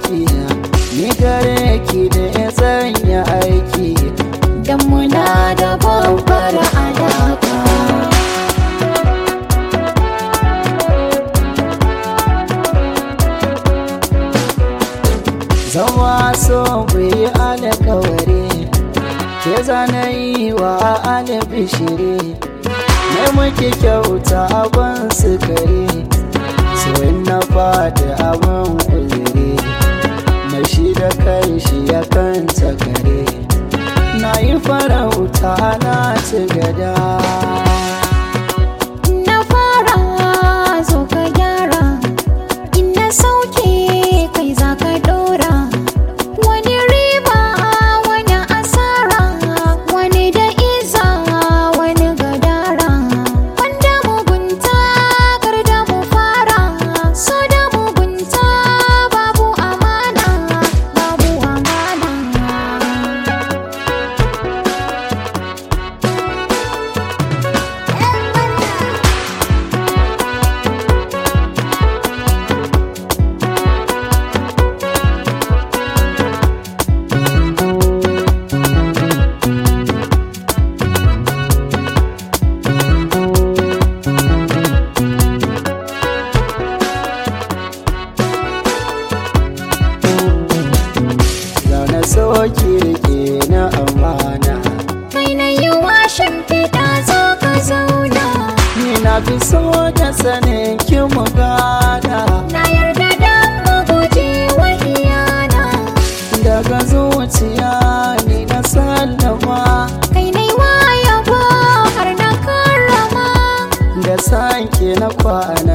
ki ni gare ki da ya sanya aiki Dan muna da babbar alaka zama so yi alkawari ke zana yi wa albishiri na muke kyauta abin sukari so na fada abin uzuri mai shi da kai shi ya kan kare na yi farauta na ci gada Na fara zo ka gyara In na sauke kai za ka dora Wani riba wani asara Wani da iza wani gadara Wanda mugunta kar da mu fara So da mugunta babu amana Babu amana zaune so kirke na amana Kai na yi washin fiɗa zo ka zauna ni na fi so da sanin ki mu gana Na yarda da maguji wa iyana daga zuciya ni na sallama Kai na yi yabo har na karrama da sanke na kwana